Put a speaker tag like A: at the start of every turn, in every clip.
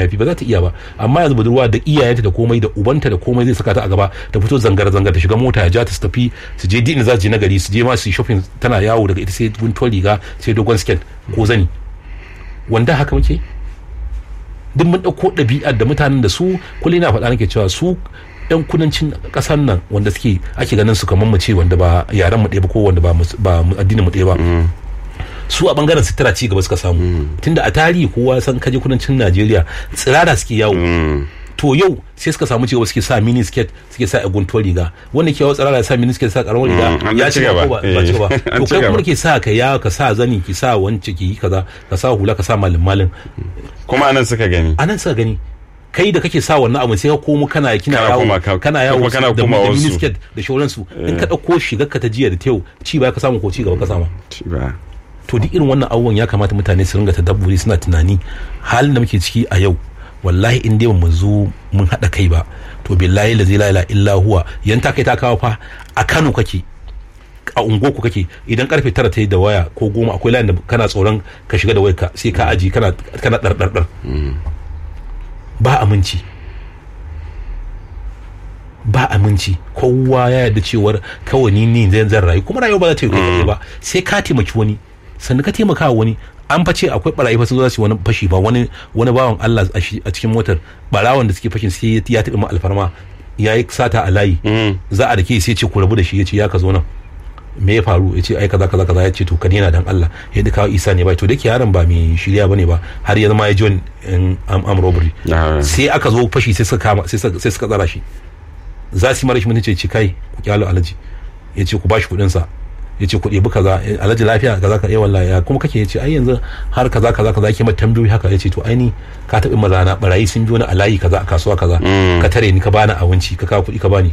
A: mayafi ba za ta iya ba amma yanzu budurwa da iyayenta da komai da ubanta da komai zai saka ta a gaba ta fito zangar zangar ta shiga mota ya ja ta su tafi su je din za su je na gari su je ma su yi shopping tana yawo daga ita sai guntuwar riga sai dogon skirt ko zani wanda haka muke duk mun ɗauko ɗabi'ar da mutanen da su kullum na faɗa nake cewa su yan kudancin ƙasar nan wanda suke ake ganin su kamar mu ce wanda ba yaren mu ɗaya ba ko wanda ba mus- ba mu- addinin mu ɗaya ba su a bangaren sutura ci gaba suka samu tunda a tarihi kowa ya san kaje kudancin Najeriya tsirara suke yawo to yau sai suka samu cigaba suke sa mini skirt suke sa guntuwar riga wanda ke yawo tsirara ya sa mini skirt sa karamar riga
B: Mm, an
A: ya
B: ci
A: ci
B: gaba.
A: gaba ko ba ba ci gaba
B: Eh, an
A: to
B: ci
A: kai
B: gaba.
A: kuma ke sa ka ya ka sa zani ki sa wance ki yi kaza ka sa hula ka sa malin malin
B: kuma anan suka gani
A: anan suka gani kai da kake sa wannan abin sai ka komo kana kina
B: Kana
A: yawo
B: koma ka-
A: kana yawo
B: kuma kana
A: da
B: koma
A: da
B: wasu.
A: miniskirt da shauransu in ka dauko shigar ka ta jiya da ta yau ci baya ka samu ko ci gaba ka samu
B: Ci ba.
A: to duk irin wannan abubuwan ya kamata mutane su ringa tadabburi suna tunani halin da muke ciki a yau wallahi in dai mu zo mun haɗa kai ba to billahi la zai la illa huwa yan ta kai ta kawo fa a Kano kake a unguwarku kake idan karfe tara ta yi da waya ko goma akwai layin da kana tsoron ka shiga da wayarka sai ka aji kana kana ɗarɗarɗar ba aminci ba aminci kowa ya yarda cewar kawai ni ne zan zan rayu kuma rayuwa ba za ta yi kai ba sai ka taimaki wani sannan ka taimaka wa wani an fa ce akwai barayi fa sun zo za su yi wani fashi ba wani wani bawan Allah a shi- a cikin motar barawan da suke fashin sai ya taɓa ma alfarma ya yi sata a layi za a da ke sai ce ku rabu da shi ya ce ya ka zo nan me ya faru ya ce ai kaza kaza kaza ya ce to ka daina dan Allah ya duka isa ne ba to dake yaron ba mai shirya bane ba har ya zama ya join in am, am robbery
B: Ah.
A: sai aka zo fashi sai suka kama sai suka sai suka tsara shi za su yi mara shi mutunci ce kai ku kyalo alaji ya ce ku bashi kuɗin sa ya ce ku ɗebi kaza eh, alhaji lafiya kaza ka yawan ya kuma kake ya ce ai yanzu har kaza kaza kaza yake mata tambayoyi haka ya ce to ai ni ka taɓi mazana barayi sun biyo ni a layi kaza a kasuwa kaza ka tare ni ka bani abinci ka kawo kuɗi ka bani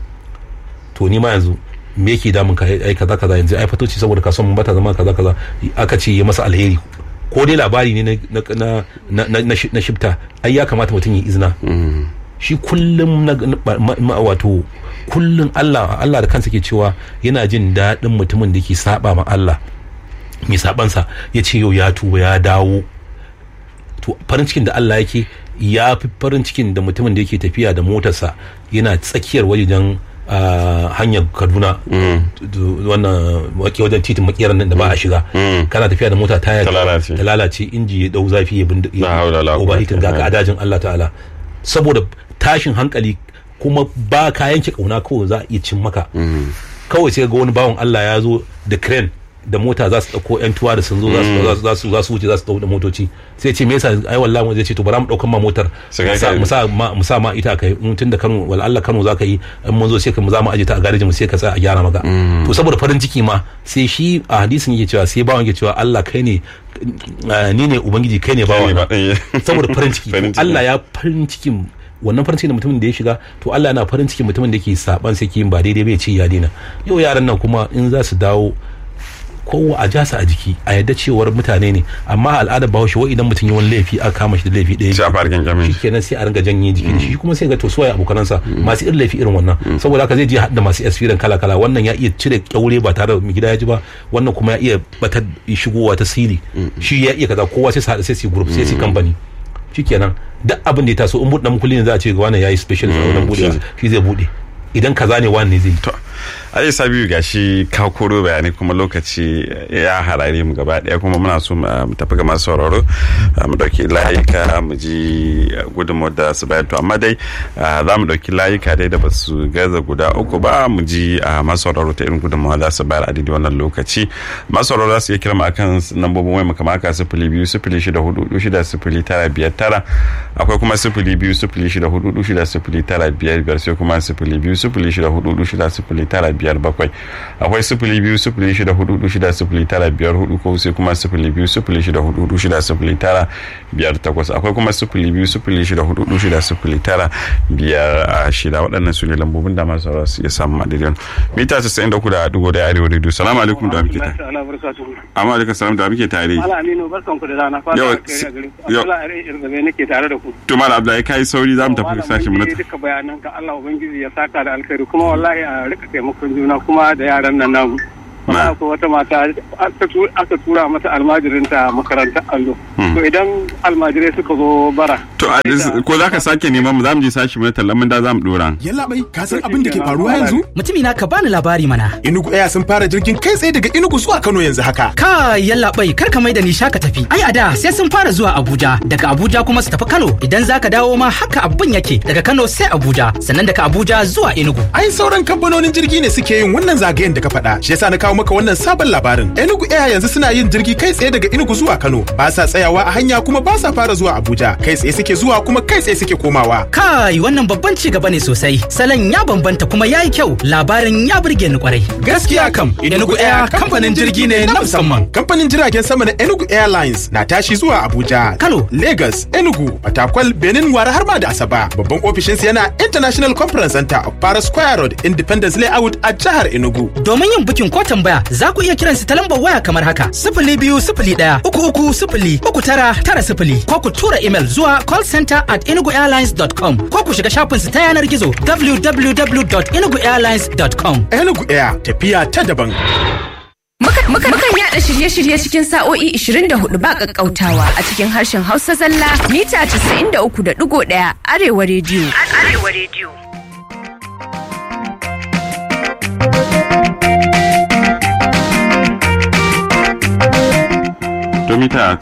A: to ni ma yanzu me yake damun ka ai kaza kaza yanzu ai fatoci saboda kasuwan mun bata zama kaza kaza aka ce ya masa alheri ko dai labari ne na na na na, na, shi- na shifta ai ya kamata mutum ya izina shi kullum na, na ma- ma- wato kullum Allah Allah da kansa ke cewa yana jin daɗin mutumin da ke saba ma Allah mai sabansa ya ce yau ya tuba ya dawo to farin cikin da Allah yake ya fi farin cikin da mutumin da yake tafiya da motarsa yana tsakiyar wajen ah, hanyar kaduna Du- wannan wake wajen titin makeran nan da ba a shiga kana tafiya da mota taya
B: Ta lalace.
A: ta lalace inji ya dau zafi ya bindu
B: La haula la
A: overheating
B: quwwata
A: ga ka adajin Allah ta'ala saboda tashin hankali kuma ba ka yanke kauna kawai za a iya cin maka kawai sai ga wani bawan Allah ya zo da crane da mota za su dauko yan tuwa da sun zo za su- za su- za su za su wuce za su dauko da motoci sai ce me yasa ai wallahi mu zai ce to bara mu daukan ma motar
B: Su kai
A: mu sa-
B: ka-
A: mu sa ma mu sa ma ita kai in tunda Kano wal Allah Kano za ka yi in mun zo sai ka mu za mu aje ta a garejin mu sai ka sa a gyara maka to saboda farin ciki ma sai shi a hadisin yake cewa sai bawan yake cewa Allah kai ne eh, ni ne ubangiji kai ne bawan
B: ba ɗaya.
A: saboda farin ciki
B: Farin
A: to
B: ciki.
A: Allah ya farin cikin wannan farin cikin da mutumin da ya shiga to Allah yana farin cikin mutumin da ke saban sai ke yin ba daidai bai ce ya daina yau yaran nan kuma in za su dawo kowa a jasa a jiki a yadda cewar mutane ne amma al'adar bahaushe wai idan mutum yi wani laifi aka kama shi da laifi ɗaya
B: Sai a fara kyankyamin
A: shi
B: shi.
A: kenan sai a ringa janye jiki da shi kuma sai ga to suwaye abokanansa masu irin laifi irin wannan saboda haka zai je haɗa masu experience kala kala wannan ya iya cire kyaure ba tare da mai gida ya ji ba wannan kuma ya iya batar shigowa ta siri shi ya iya kaza kowa sai su haɗa sai su yi group sai su yi company shikenan duk abin da ya taso in buɗe mukulli ne za a ce ga wannan yayi special a wannan buɗewa shi zai buɗe idan kaza ne wani ne zai yi
B: To, Aje Sabiu gashi ka koro bayanai kuma lokaci ya harare mu gaba daya kuma muna so mu mu tafi ga masu sauraro uh, mu dauki layuka mu ji uh, gudunmawar da su bayar to amma dai uh, za mu dauki layuka dai da ba su gaza guda uku ba mu ji uh, masu sauraro ta irin gudunmawar za su bayar a daidai wannan lokaci masu sauraro za su iya kira mu akan lambobin waya mu kamar haka sifili biyu sifili shida hudu hudu shida sifili tara biyar tara akwai kuma sifili biyu sifili shida hudu hudu shida sifili tara biyar biyar sai kuma sifili biyu sifili shida hudu hudu shida sifili tara biyar bakwai akwai sifili biyu sifili shida hudu hudu shida sifili tara biyar hudu ko sai kuma sifili biyu sifili shida hudu hudu shida sifili tara biyar takwas akwai kuma sifili biyu sifili shida hudu hudu shida sifili tara biyar a shida waɗannan su ne lambobin da masu sauraro su iya samun madadiyan mita casa'in da uku da ɗigo da arewa radio salamu alaikum da muke tare amma alaikum salam da muke tare
C: Mala Aminu barkan ku da rana fata
B: Yau,
C: alkhairi a gare ku.
B: yau.
C: Allah ya rai irgabe nake tare da ku.
B: to malam abdullahi kai sauri za mu tafi
C: Malam,
B: sashen mu
C: mun
B: na
C: ji duka bayanan ka Allah ubangiji ya saka da alkhairi kuma wallahi a rika taimakon juna kuma da yaran nan namu
B: Na.
C: ko wata mata aka tu- aka tura mata almajirinta makarantar allo
B: Hmm.
C: to idan almajirai suka zo bara
B: to a ko za ka sake neman mu za mu je sashi mu na tallan mun da za mu dora
D: Yalla bai, ka san abin da ke faruwa yanzu?
E: Mutumi na ka bani labari mana.
D: Enugu Air sun fara jirgin kai tsaye daga Enugu zuwa Kano yanzu haka.
E: Ka yalla bai kar ka mai da ni shaka tafi. Ai a da sai sun fara zuwa Abuja, daga Abuja kuma su tafi Kano. Idan zaka dawo ma haka abin yake daga Kano sai Abuja, sannan daga Abuja zuwa Enugu.
D: Ai sauran kamfanonin jirgi ne suke yin wannan zagayen da ka faɗa. Shi yasa na kawo maka wannan sabon labarin. Enugu Air yanzu suna yin jirgi kai tsaye daga Enugu zuwa Kano. Ba sa tsayawa a hanya kuma ba sa fara zuwa Abuja. Kai tsaye suke zuwa kuma kai tsaye suke komawa.
E: Kai wannan babban ci gaba ne sosai. Salon ya bambanta kuma yayi kyau. Labarin ya burge ni kwarai.
D: Gaskiya kam,
E: Enugu Air kamfanin jirgi ne na musamman.
D: Kamfanin jiragen sama na Enugu Airlines na tashi zuwa Abuja,
E: Kano.
D: Lagos, Enugu, Fatakwal, Benin, Wara har ma da Asaba. Babban ofishinsu yana International Conference Center of Paris Square Road, Independence Layout a jihar Enugu.
E: Domin yin bukin ko tambaya za ku iya kiran su ta lambar waya kamar haka sifili biyu sifili ɗaya uku uku sifili uku tara tara sifili ko ku tura imel zuwa callcenter at enuguairlines.com ko ku shiga shafin su ta yanar gizo www.enuguairlines.com.
D: Enugu Air tafiya ta daban.
F: Muka- muka- Mukan yada shirye-shirye cikin sa'o'i 24 ba kakkautawa a cikin harshen Hausa zalla mita 93.1 Arewa rediyo. Arewa rediyo.
B: to mita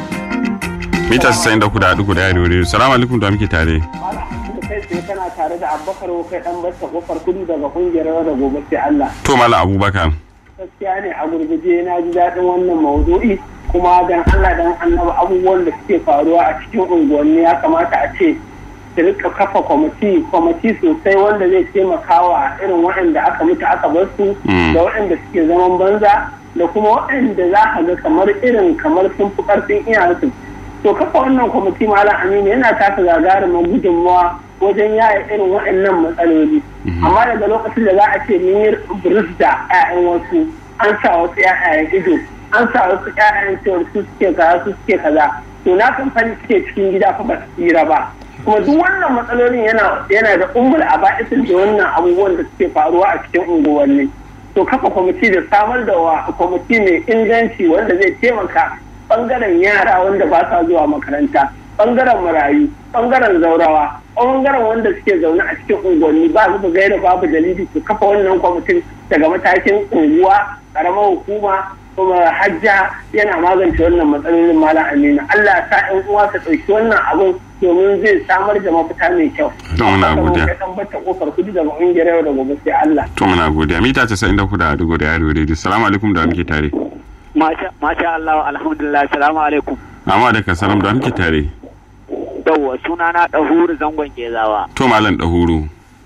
B: mita 94 da arewa radio salamu alaikum da muke tare
C: kai tsaye kana tare da abubakar kai dan basta kofar kudu daga kungiyar da gobe sai Allah
B: to malam abubakar
C: gaskiya ne a gurguje na ji daɗin wannan maudu'i kuma dan Allah dan annaba abubuwan da suke faruwa a cikin unguwanni ya kamata a ce su rika kafa kwamiti kwamiti sosai wanda zai taimaka wa irin waɗanda aka mutu aka bar su
B: Mm.
C: da waɗanda suke zaman banza da kuma waɗanda za ka ga kamar irin kamar sun fi ƙarfin iyayensu to kafa wannan kwamiti malam aminu yana taka gagarumin gudunmawa wajen yaya irin waɗannan matsaloli amma daga lokacin da za a ce mun yi buris da 'ya'yan wasu an sa wasu 'ya'yan ido an sa wasu 'ya'yan cewar su suke kaza su suke kaza to na kamfani suke cikin gida fa ba su tsira ba kuma duk wannan matsalolin yana yana da umul a ba'isin da wannan abubuwan da suke faruwa a cikin unguwanni to kafa kwamiti da samar da wa kwamiti mai inganci wanda zai taimaka bangaren yara wanda ba sa zuwa makaranta bangaren marayu bangaren zaurawa bangaren wanda suke zaune a cikin unguwanni ba su gaira babu dalili su kafa wannan kwamitin daga matakin unguwa karamar hukuma kuma hajja yana magance wannan matsalolin malam aminu allah ya sa yan uwa su ɗauki wannan abin domin zai samar da mafita mai kyau.
B: To, muna godiya.
C: Ka san bata kofar kudu daga ƙungiyar yau da gobe sai Allah.
B: to muna godiya mita 94 da arewa da arewa radio salamu alaikum da muke tare
C: Masha Masha Allah alhamdulillah salamu alaikum.
B: amma da ka salam da muke tare
C: Yawwa suna na ɗahuru zangon gezawa.
B: to malam dahuru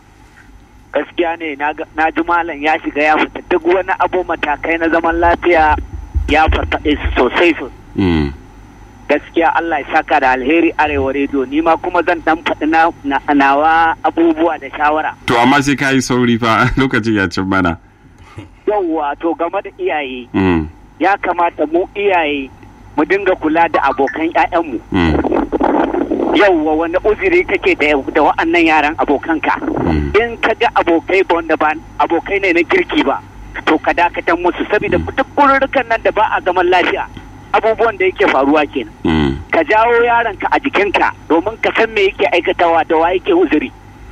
C: Gaskiya ne na ji malam ya shiga ya fita duk wani abu matakai na zaman lafiya ya farfaɗe su sosai sosai.
B: Mm.
C: Gaskiya Allah ya saka da alheri arewa rediyo ni ma kuma zan dan faɗi na na- nawa abubuwa da shawara.
B: to amma sai ka yi sauri fa lokacin ya cin mana
C: Yawwa to game da iyaye
B: Mm.
C: ya kamata mu iyaye mu dinga kula da abokan 'ya'yanmu.
B: Mm.
C: yauwa wani uzuri kake da da wa'annan yaran abokanka
B: Mm.
C: in ka ga abokai ba wanda ba abokai ne na kirki ba to ka dakatar musu saboda duk kururrukan nan da ba a zaman lafiya abubuwan da yake faruwa kenan
B: Mm.
C: ka jawo yaronka a jikinka domin ka san me yake aikatawa da wa yake uzuri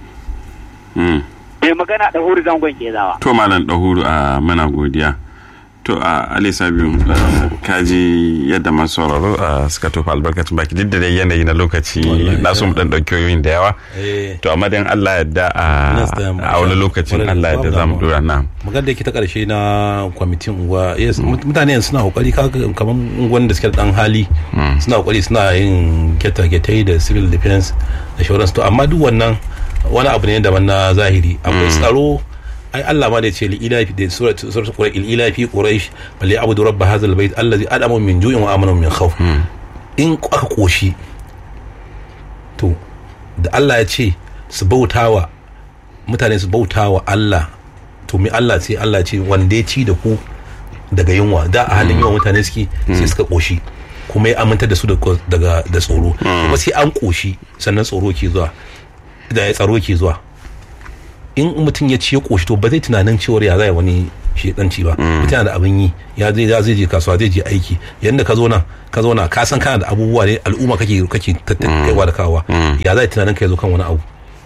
B: Mm.
C: mai magana da huri zangon ke zawa
B: to malam dahuru a mana godiya to a alisa biyu kaji yadda masu sauraro a suka tofa albarkacin baki duk da dai yanayi na lokaci
A: Wallahi,
B: na so mu dan dauki yoyin da yawa
A: Eh.
B: to amma dan Allah yadda a
A: Next time,
B: a wani lokacin
A: Kwarai da
B: Allah yadda
A: babu
B: za mu
A: damuwa.
B: dora na
A: magana da yake ta karshe na kwamitin unguwa yes mut- mutane yanzu suna kokari kaga kamar unguwan da suke da dan hali suna kokari suna yin geta-getai da civil defense da shauransu to amma duk wannan wani abu ne daban na zahiri akwai tsaro ai Allah ma da ya ce li ilafi da surat surat quraish il ilafi quraish bal ya'budu rabb hadha al bayt allazi adama min ju'in wa amana min khawf in aka koshi to da Allah ya ce su bautawa mutane su bautawa Allah to mi Allah sai Allah ya ce wanda ya ci da ku daga yunwa da a halin yawan mutane suke sai suka koshi kuma ya aminta da su da- daga da tsoro kuma sai an koshi sannan tsoro ke zuwa da ya tsaro ke zuwa in mutum ya ci ya koshi to ba zai tunanin cewar ya zai wani shedanci ba mutum da abin yi ya zai ya zai je kasuwa zai je aiki yanda ka zo nan ka zo na ka san kana da abubuwa ne al'umma kake kake tattaunawa da kawa ya zai tunanin ka zo kan wani abu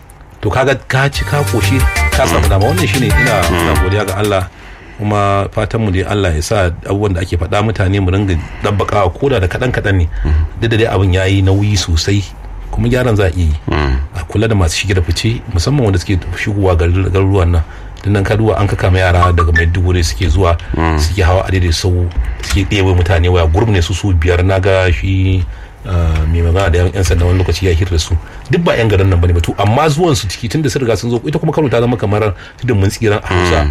A: to kaga ka ci ka koshi ka samu dama wannan shine ina ina godiya ga Allah kuma fatan mu dai Allah ya sa abubuwan da ake faɗa mutane mu ringa dabbakawa koda da kaɗan kaɗan ne duk da dai abin yayi nauyi sosai kuma gyaran za a iya yi a kula da masu shige da fice musamman wanda suke shigowa garuruwan nan dan nan kaduwa an kaka ma yara daga maiduguri suke zuwa suke hawa a daidai sau suke ɗewe mutane waya gurbi ne su su biyar na ga shi mai magana da yan sanda wani lokaci ya hira da su duk ba yan garin nan bane ba to amma zuwan su ciki tunda sun riga sun zo ita kuma Kano ta zama kamar tudun mun tsiran a Hausa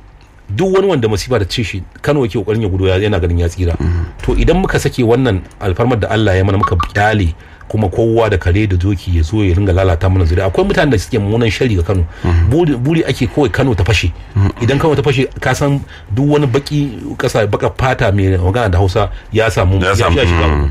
A: duk wani wanda masifa da ce shi Kano yake kokarin ya gudu yana ganin ya tsira to idan muka sake wannan alfarmar da Allah ya mana muka kyale kuma kowa da kare da doki ya zo ya ringa lalata mana zuriya akwai mutanen da suke mummunan shari ga Kano buri ake kawai Kano ta fashe idan Kano ta fashe ka san duk wani baki kasa baka fata mai magana da Hausa ya samu ya shiga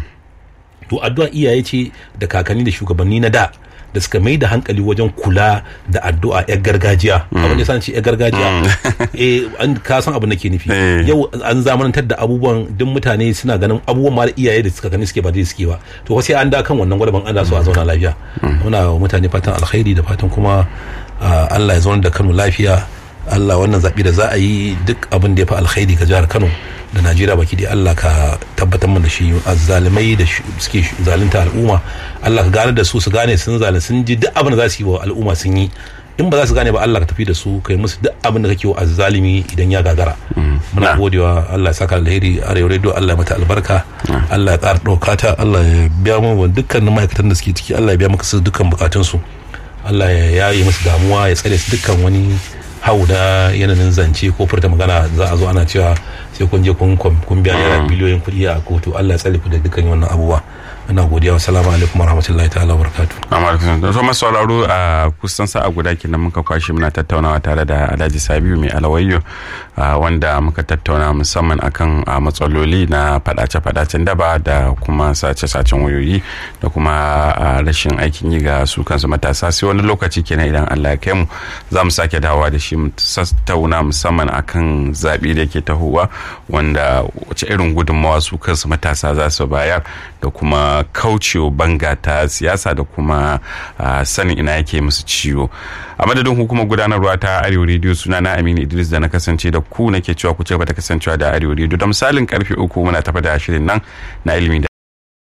A: to addu'a iyaye ce da kakanni da shugabanni na da da suka mai da hankali wajen kula da addu'a yar gargajiya abin da ce yar gargajiya eh an ka san abu nake nufi yau an zamanantar da abubuwan duk mutane suna ganin abubuwan ma da iyaye da suka gani suke ba dai suke ba to sai an da kan wannan gwadaban Allah so a zauna lafiya muna wa mutane fatan alkhairi da fatan kuma Allah ya zauna da Kano lafiya Allah wannan zaɓi da za a yi duk abin da ya fi alkhairi ga jihar Kano da Najeriya baki dai Allah ka tabbatar mana da shi zalimai da suke zalunta al'umma Allah ka gane da su su gane sun zalin sun ji duk abin da za su yi wa al'umma sun yi in ba za su gane ba Allah ka tafi da su kai musu duk abin da kake wa azzalimi idan ya gagara muna godewa Allah ya saka alheri arewa radio Allah ya mata albarka Allah ya ƙara ɗauka ta Allah ya biya mu dukkanin ma'aikatan da suke ciki Allah ya biya maka su dukkan bukatunsu Allah ya yaye musu damuwa ya tsare su dukkan wani hau da yanayin zance ko furta magana za a zo ana cewa sai kun je kun biya naira biliyoyin kuɗi a kotu Allah ya tsare ku da dukkan wannan abubuwa ina godiya wa salamu alaikum wa rahmatullahi ta'ala wa barakatu.
B: Amma so masu sauraro a kusan sa'a guda kenan muka kwashe muna tattaunawa tare da Alhaji Sabiu mai alawayyo wanda muka tattauna musamman akan matsaloli na fadace-fadacen daba da kuma sace-sacen wayoyi da kuma rashin aikin yi ga su kansu matasa sai wani lokaci kenan idan Allah ya kai mu za mu sake dawowa da shi mu tattauna musamman akan zaɓe da yake tahowa wanda wace irin gudunmawa su kansu matasa za su bayar da kuma kaucewa banga ta siyasa da kuma sanin ina yake musu ciwo a madadin hukumar gudanarwa ta arewa rediyo suna na aminu idris da na kasance da ku nake cewa ku ce ba ta kasancewa da arewa rediyo da misalin karfe uku muna tafa da shirin nan na ilimi